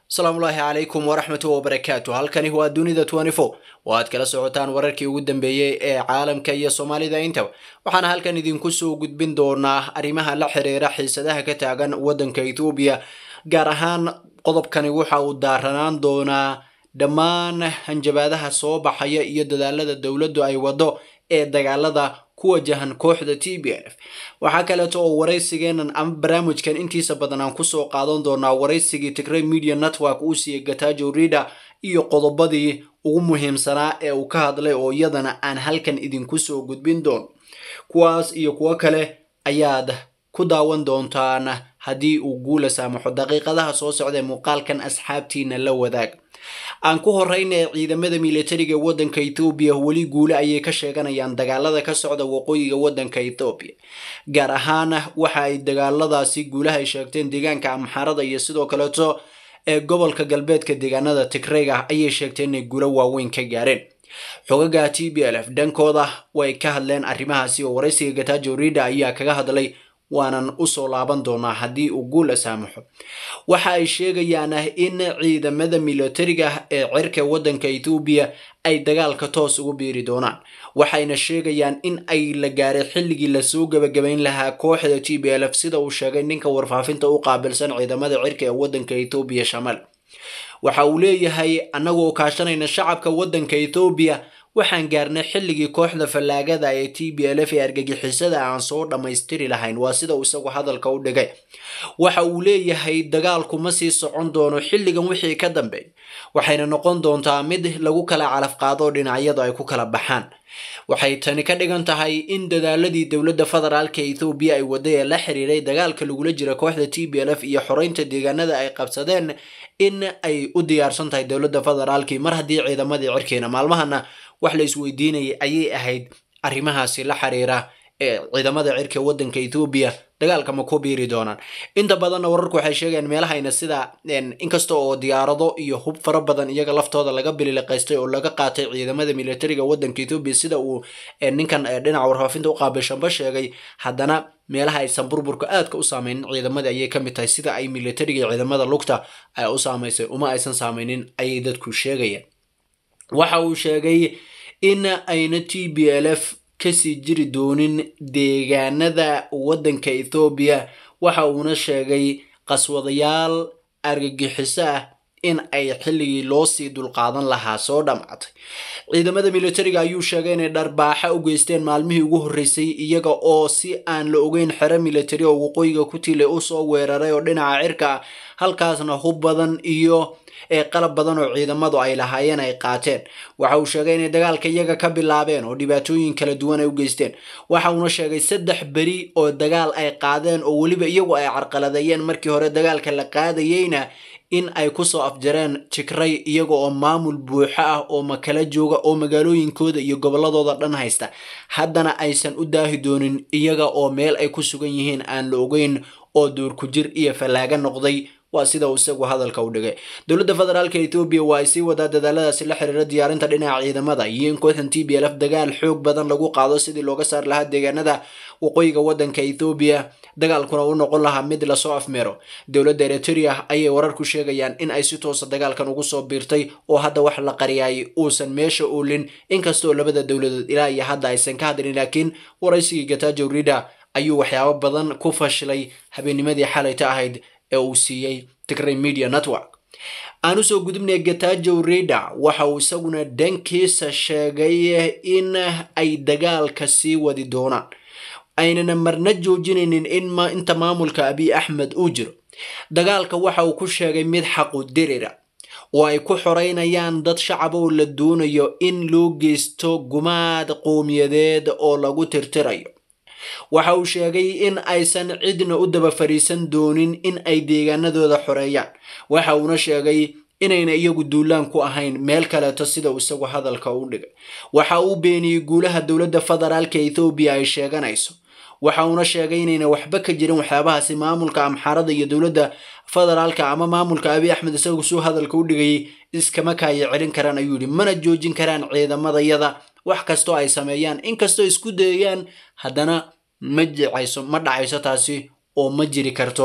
asalaamullaahi calaykum waraxmatu wabarakaatu halkani waa dunida oo aad kala socotaan wararkii ugu dambeeyey ee caalamka iyo soomaalida intaba waxaana halkan idinku soo gudbin doonaa arrimaha la xiriira xiisadaha ka taagan waddanka ethoobiya gaar ahaan qodobkani waxa uu daaranaan doonaa dhammaan hanjabaadaha soo baxaya iyo dadaalada dowladdu ay waddo ee dagaalada ku wajahan kooxda t b f waxaa kaleeto oo waraysigeenan ama barnaamijkan intiisa badan aan kusoo qaadan doonaa waraysigii tigray media network uu siiyey gatajo rida iyo qodobadii ugu muhiimsanaa ee uu ka hadlay oo iyadana aan halkan idinku soo gudbin doono kuwaas iyo kuwo kale ayaad ku daawan doontaan haddii uu guula saamaxo daqiiqadaha soo socdae muuqaalkan asxaabtiina la wadaag aan ku horeyna ciidamada militariga waddanka ethoobiya weli guule ayay ka sheeganayaan dagaalada ka socda waqooyiga waddanka ethoobiya gaar ahaan waxa ay dagaaladaasi guulaha ay sheegteen deegaanka amxaarada iyo sidoo kaleeto ee gobolka galbeedka deegaanada tigrayga ayay sheegteen inay guulo waaweyn ka gaareen xogaga t b l f dhankooda way ka hadleen arrimahaasi oo waraysiga gatajo rida ayaa kaga hadlay waanan usoo laaban doonaa haddii uu guula saamaxo waxa ay sheegayaan in ciidamada militariga ee cirka waddanka ethoobiya ay dagaalka toos ugu biiri doonaan waxayna sheegayaan in ay la gaaray xilligii lasoo gebagabayn lahaa kooxda t b l f sida uu sheegay ninka warfaafinta u qaabilsan ciidamada cirka ee waddanka ethoobiya shamal waxa uu leeyahay annagoo kaashanayna shacabka waddanka ethoobiya waxaan gaarnay xilligii kooxda fallaagada ee t b l f ee argagixisada aan soo dhammaystiri lahayn waa sida uu isagu hadalka u dhigay waxa uu leeyahay dagaalku ma sii socon doono xilligan wixii ka dambeey waxayna noqon doontaa mid lagu kala calaf qaado dhinacyadu ay ku kala baxaan waxay tani ka dhigan tahay in dadaaladii dowladda federaalka ethoobiya ay waday ee la xiriiray dagaalka lagula jira kooxda t b l f iyo xoreynta deegaanada ay qabsadeen in ay u diyaarsan tahay dowladda federaalkii mar haddii ciidamadii cirkeena maalmahana wax la isweydiinayay ayay ahayd arrimahaasi la xiriira ee ciidamada cirka waddanka ethoobiya dagaalka ma ku biiri doonaan inta badanna wararku waxay sheegayaan meelahayna sida inkasta oo diyaarado iyo hub fara badan iyaga laftooda laga bililiqaystay oo laga qaatay ciidamada militariga waddanka ethoobiya sida uu ninkan dhinaca warfaafinta u qaabilshanba sheegay haddana meelaha aysan burburka aadka u saameynin ciidamada ayay ka mid tahay sida ay militariga ciidamada lugta ay u saamaysay uma aysan saameynin ayay dadku sheegayaan waxa uu sheegay in ayna t b l f kasii jiri doonin deegaanada waddanka ethoobiya waxa uuna sheegay qaswadayaal argagixiso ah in ay xilligii loo sii dulqaadan lahaa soo dhammaatay ciidamada militariga ayuu sheegay inay dharbaaxa u geysteen maalmihii ugu horreysay iyaga oo si aan la ogeyn xero militari oo waqooyiga ku tilay usoo weeraray oo dhinaca cirka ah halkaasna hub badan iyo ee qalab badan oo ciidamadu ay lahaayeen ay qaateen waxa uu sheegay inay dagaalka iyaga ka bilaabeen oo dhibaatooyin kala duwan ay u geysteen waxa uuna sheegay saddex beri oo dagaal ay qaadeen oo weliba iyagu ay carqaladeeyeen markii hore dagaalka la qaadayeyna in ay kusoo afjareen tigray iyaga oo maamul buuxo ah oo makala jooga oo magaalooyinkooda iyo gobolladooda dhan haysta haddana aysan u daahi doonin iyaga oo meel ay ku sugan yihiin aan la ogeyn oo duurku jir iyo fallaaga noqday waa sida uu isagu hadalka u dhigay dowladda federaalka ethoobiya waa ay sii wadaa dadaaladaasi la xiriira diyaarinta dhinaca ciidamada iyo in kooxdan t b l f dagaal xoog badan lagu qaado sidii looga saari lahaa deegaanada waqooyiga waddanka ethoobiya dagaalkuna u noqon lahaa mid lasoo afmeero dowladda eritrea ayay wararku sheegayaan in ay si toosa dagaalkan ugu soo biirtay oo hadda wax la qariyay uusan meesha oolin inkastoo labada dowladood ilaa iyo hadda aysan ka hadlin laakiin waraysigii gatajo rida ayuu waxyaabo badan ku fashilay habeenimadii xalayta ahayd ee uu siiyey tigray media network aan usoo gudubnay gatajo rida waxa uu isaguna dhankiisa sheegay in ay dagaalka sii wadi doonaan aynana marna joojinaynin in inta maamulka abiy axmed uu jiro dagaalka waxa uu ku sheegay mid xaqu dirira oo ay ku xoreynayaan dad shacab oo la doonayo in loo geysto gumaad qowmiyadeed oo lagu tirtirayo waxa uu sheegay in aysan cidna u daba fariisan doonin in ay deegaanadooda xoreeyaan waxa uuna sheegay inayna iyagu duulaan ku ahayn meel kaleeto sida uu isagu hadalka u dhigay waxa uu beeniyey guulaha dowladda federaalka ethoobiya ay sheeganayso waxa uuna sheegay inayna waxba ka jirin waxyaabahaasi maamulka amxaarada iyo dowladda federaalka ama maamulka abiy axmed isagu suu hadalka u dhigayay iskama kaaya celin karaan ayuu yidhi mana joojin karaan ciidamadayada wax kastoo ay sameeyaan inkastoo isku dayayaan haddana ma jicayso ma dhacayso taasi oo ma jiri karto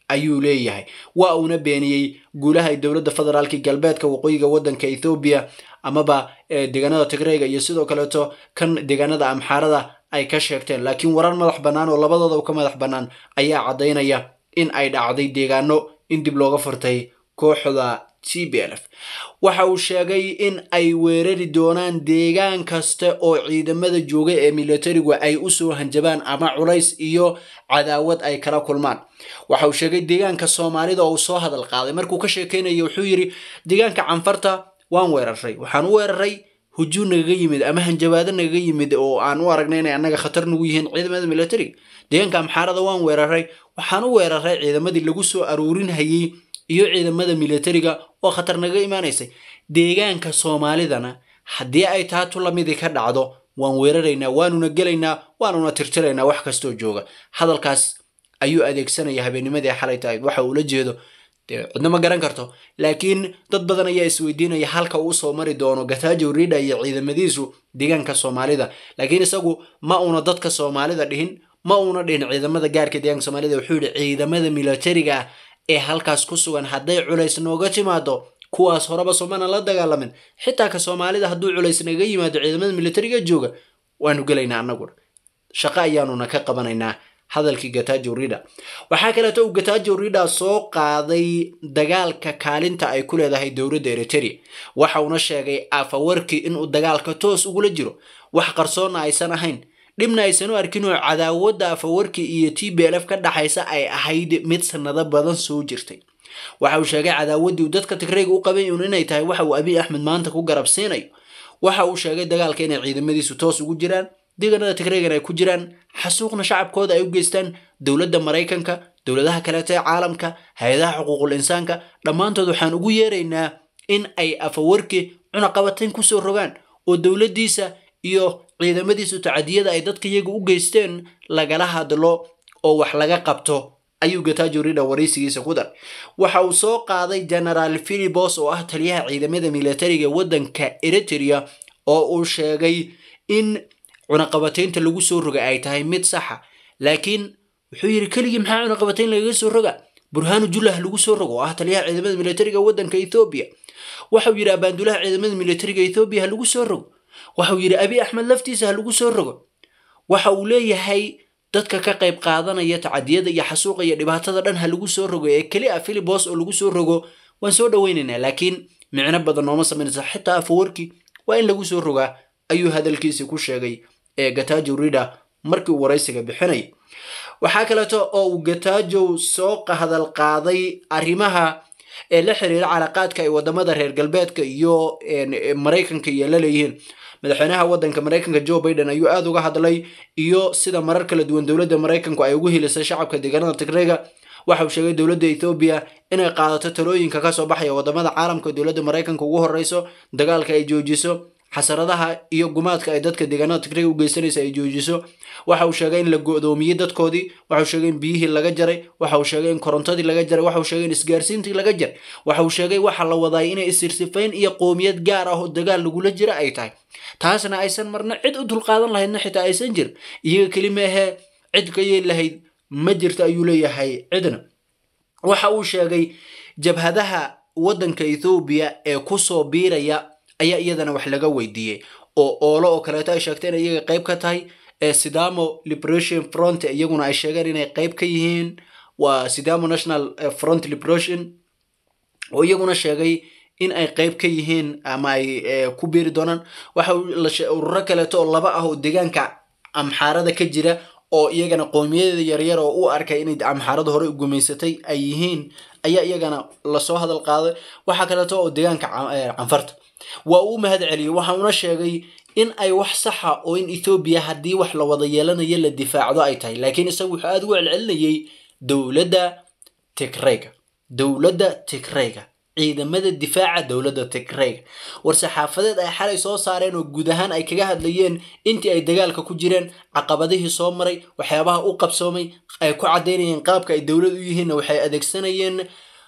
ayuu leeyahay waa uuna beeniyey guulaha ay dowladda federaalka galbeedka waqooyiga waddanka ethoobiya amaba deegaanada tigreyga iyo sidoo kaleeto kan deegaanada amxaarada ay ka sheegteen laakiin warar madax bannaan oo labadooda ka madax bannaan ayaa caddaynaya in ay dhacday deegaano in dib looga furtay kooxda t b l f waxa uu sheegay in ay weerari doonaan deegaan kasta oo ciidamada jooga ee militarigu ay usoo hanjabaan ama culays iyo cadaawad ay kala kulmaan waxa uu sheegay deegaanka soomaalida oo uu soo hadal qaaday markuu ka sheekeynaya wuxuu yidhi deegaanka canfarta waan weeraray waxaan u weeraray hujuun nagaga yimid ama hanjabaado nagaga yimid oo aan u aragnay inay annaga khatar nagu yihiin ciidamada militariga deegaanka amxaarada waan weeraray waxaan u weeraray ciidamadii lagu soo aruurinhayey iyo ciidamada militariga oo khatar nagaga imaanaysay deegaanka soomaalidana haddii ay taatu lamidii ka dhacdo waan weeraraynaa waanuna gelaynaa waanuna tirtiraynaa wax kastoo jooga hadalkaas ayuu adeegsanaya habeenimadii xalay tahayd waxa uula jeedo dee cidna ma garan karto laakiin dad badan ayaa isweydiinaya halka uu soo mari doono gatajo rida iyo ciidamadiisu deegaanka soomaalida laakiin isagu ma uuna dadka soomaalida dhihin ma uuna dhihin ciidamada gaarka deegaanka soomaalida wuxuu yihi ciidamada militariga ah ee halkaas ku sugan hadday culays nooga timaado kuwaas horeba soomana la dagaalamin xitaa ka soomaalida hadduu culays naga yimaado ciidamada militariga jooga waanu gelaynaa annaguna shaqo ayaanuna ka qabanaynaa hadalkii gatajo rida waxaa kaleeto uu gatajo rida soo qaaday dagaalka kaalinta ay ku leedahay dowladda eriteria waxa uuna sheegay afawarkii inuu dagaalka toos ugula jiro wax qarsoonna aysan ahayn dhibna aysan u arkin oo cadaawadda afawarkii iyo t b l f ka dhaxaysa ay ahayd mid sanado badan soo jirtay waxa uu sheegay cadaawaddii uu dadka tigreyga u qabay un inay tahay waxa uu abiy axmed maanta ku garabsiinayo waxa uu sheegay dagaalka inay ciidamadiisu toos ugu jiraan deegaanada tigreegan ay ku jiraan xasuuqna shacabkooda ay u geystaan dowladda maraykanka dowladaha kaleeto ee caalamka hay-adaha xuquuqul insaanka dhammaantood waxaan ugu yeeraynaa in ay afawarki cunaqabatayn kusoo rogaan oo dowladdiisa iyo ciidamadiisu tacadiyada ay dadka iyaga u geysteen lagala hadlo oo wax laga qabto ayuu gatajo rida waraysigiisa ku dar waxa uu soo qaaday genaraal philibos oo ah taliyaha ciidamada militariga waddanka eritrea oo uu sheegay in cunaqabataynta lagu soo roga ay tahay mid saxa laakiin wuxuu yidhi keligii maxaa cunaqabatayn lagaga soo roga burhaanu jullah lagu soo rogo oo ah taliyaha ciidamada militariga waddanka ethoobiya waxauu yidhi abaandulaha ciidamada militariga ethoobiya ha lagu soo rogo waxauu yidhi abiy axmed laftiisa ha lagu soo rogo waxa uu leeyahay dadka ka qayb qaadanaya tacadiyada iyo xasuuqa iyo dhibaatada dhan ha lagu soo rogo ee keli a philibos oo lagu soo rogo waan soo dhoweynaynaa laakiin micno badan nooma samaynaysa xitaa afawarki waa in lagu soo rogaa ayuu hadalkiisii ku sheegay ee gatajo rida markii uu waraysiga bixinayay waxaa kaleeto oo uu gatajow soo hadal qaaday arrimaha ee la xiriira calaqaadka ay wadamada reer galbeedka iyo maraykanka iyo la leeyihiin madaxweynaha waddanka maraykanka joe biden ayuu aada uga hadlay iyo sida marar kala duwan dowladda maraykanku ay ugu hilisay shacabka deegaanada tigreyga waxa uu sheegay dowladda ethoobiya inay qaadato talooyinka kasoo baxaya wadamada caalamka dowladda maraykanka ugu horeyso dagaalka ay joojiso xasaradaha iyo gumaadka ay dadka deegaanada tigreyga u geysanaysa ay joojiso waxa uu sheegay in la go-doomiyey dadkoodii waxa uu sheegay in biyihii laga jaray waxa uu sheegay in korontadii laga jaray waxa uu sheegay in isgaarsiintii laga jaray waxa uu sheegay waxa la wadaay inay isirsifayn iyo qoomiyad gaar ah oo dagaal lagula jira ay tahay taasna aysan marna cid u dulqaadan lahaydna xitaa aysan jirin iyaga keli maahee cid ka yeeli lahayd ma jirto ayuu leeyahay cidna waxa uu sheegay jabhadaha waddanka ethoobiya ee kusoo biiraya ayaa iyadana wax laga weydiiyey oo oolo oo kaleeto ay sheegteen in iyaga qayb ka tahay ee sidamo liberation front iyaguna ay sheegeen inay qayb ka yihiin waa sidamo national front liberation oo iyaguna sheegay in ay qayb ka yihiin ama ay ku biiri doonaan waxa ururo kaleeto oo laba ah oo deegaanka amxaarada ka jira oo iyagana qoomiyada yaryar oo u arkay inay amxaarada hore u gumaysatay ay yihiin ayaa iyagana lasoo hadal qaaday waxaa kaleeto oo deegaanka canfarta waa uu mahad celiyey waxa uuna sheegay in ay wax saxa oo in ethoobiya haddii wax la wada yeelanayo la difaacdo ay tahay laakiin isagu wuxuu aada ugu celcelinayay dowladda tigreyga dowladda tigreyga ciidamada difaaca dowladda tigreyga war-saxaafadeed ay xalay soo saareen oo guud ahaan ay kaga hadlayeen intii ay dagaalka ku jireen caqabadihii soo maray waxyaabaha u qabsoomay ay ku caddaynayeen qaabka ay dowlad u yihiinna waxay adeegsanayeen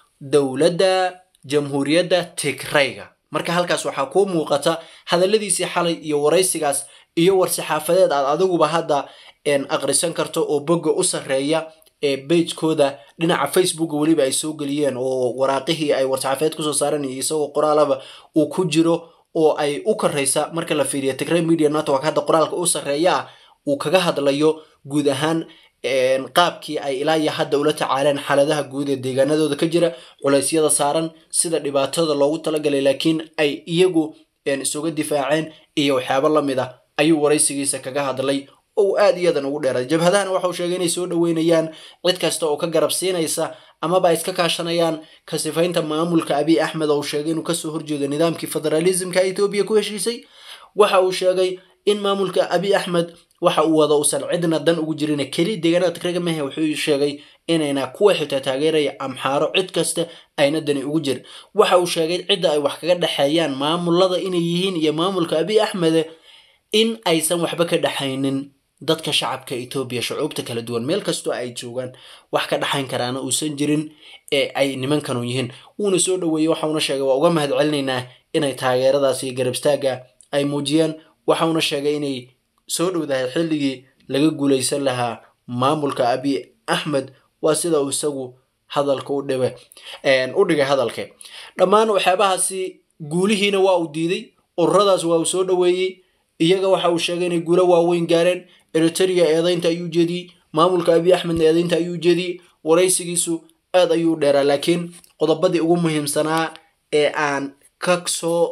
dowladda jamhuuriyadda tigreyga marka halkaas waxaa kuu muuqata hadalladiisii xalay iyo waraysigaas iyo war-saxaafadeed aad adiguba hadda aqrisan karto oo bogga u sarreeya bagekooda dhinaca facebooka weliba ay soo geliyeen oo waraaqihii ay war-saxaafeed kusoo saaran iyo isagoo qoraalaba uu ku jiro oo ay u koraysa marka la fiiriyo tigray media network hadda qoraalka u sarreeya ah uu kaga hadlayo guud ahaan qaabkii ay ilaa iyo hadda ula tacaaleen xaaladaha guud ee deegaanadooda ka jira culeysyada saaran sida dhibaatada loogu talagalay laakiin ay iyagu isuga difaaceen iyo waxyaabo lamid ah ayuu waraysigiisa kaga hadlay oo aad iyadan ugu dheeray jabhadahana waxauu sheegay inay soo dhoweynayaan cid kasta oo ka garab siinaysa amaba ay iska kaashanayaan ka sifaynta maamulka abiy axmed oo uu sheegay inuu kasoo horjeedo nidaamkii federalismka etoobiya ku heshiisay waxa uu sheegay in maamulka abiy axmed waxa uu wada uusan cidna dan ugu jirin keli deegaanada tigrega mehe wuxuu sheegay inayna kuwa xitaa taageeraya amxaaro cid kasta ayna dani ugu jirin waxa uu sheegay cidda ay wax kaga dhexeeyaan maamulada inay yihiin iyo maamulka abiy axmed in aysan waxba ka dhexaynin dadka shacabka etoobiya shucuubta kala duwan meel kastoo ay joogaan wax ka dhaxayn karaana uusan jirin ee ay nimankanu yihiin wuuna soo dhoweeyey waxauna sheegay waa uga mahad celinaynaa inay taageeradaas iyo garabstaaga ay muujiyeen waxauna sheegay inay soo dhowdahay xilligii laga guulaysan lahaa maamulka abiy axmed waa sida uu isagu hadalka u dhibe u dhigay hadalka dhammaan waxyaabahaasi guulihiina waa uu diiday ururadaas waa uu soo dhoweeyey iyaga waxa uu sheegay inay guulo waaweyn gaareen eriteria eedaynta ayuu jeediyey maamulka abiy axmedna eedaynta ayuu jeediyey waraysigiisu aad ayuu dheeraa laakiin qodobadii ugu muhiimsanaa ee aan ka soo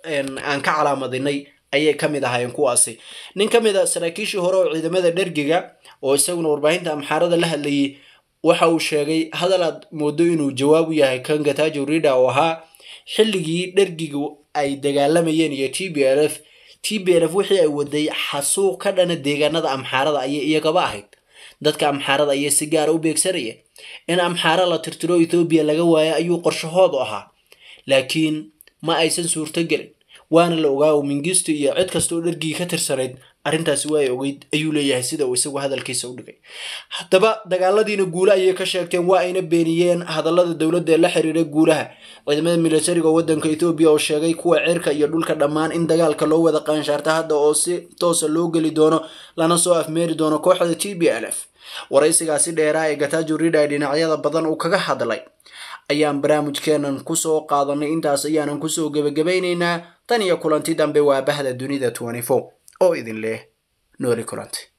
aan ka calaamadinay ayay ka mid ahaayeen kuwaasi nin ka mid a saraakiishii hore oo ciidamada dhergiga oo isaguna warbaahinta amxaarada la hadlayay waxa uu sheegay hadal aad moodo inuu jawaab u yahay kan gatajo rida oo ahaa xilligii dhergigu ay dagaalamayeen iyo t b l f t b l f wixii ay waday xasuuq ka dhana deegaanada amxaarada ayay iyagaba ahayd dadka amxaarada ayay si gaara u beegsanayeen in amxaara la tirtiro ethoobiya laga waayo ayuu qorshahoodu ahaa laakiin ma aysan suurtogelin waana la ogaa oo mingisto iyo cid kasta oo dhergii ka tirsanayd arrintaasi waa ay ogeyd ayuu leeyahay sida uu isagu hadalkiisa u dhigay haddaba dagaaladiina guule ayay ka sheegteen waa ayna beeniyeen hadallada dowladda ee la xiriira guulaha ciidamada militariga waddanka etoobiya oo sheegay kuwa cirka iyo dhulka dhammaan in dagaalka loo wada qaanshaarta hadda oo si toosa loo geli doono lana soo afmeeri doono kooxda t b l f waraysigaasi dheeraa ee gatajo rida dhinacyada badan uu kaga hadlay ayaan barnaamijkeenan kusoo qaadanay intaas ayaanan kusoo gebagabaynaynaa tan iyo kulanti dambe waa bahda dunida oo idin leh nooli kulanti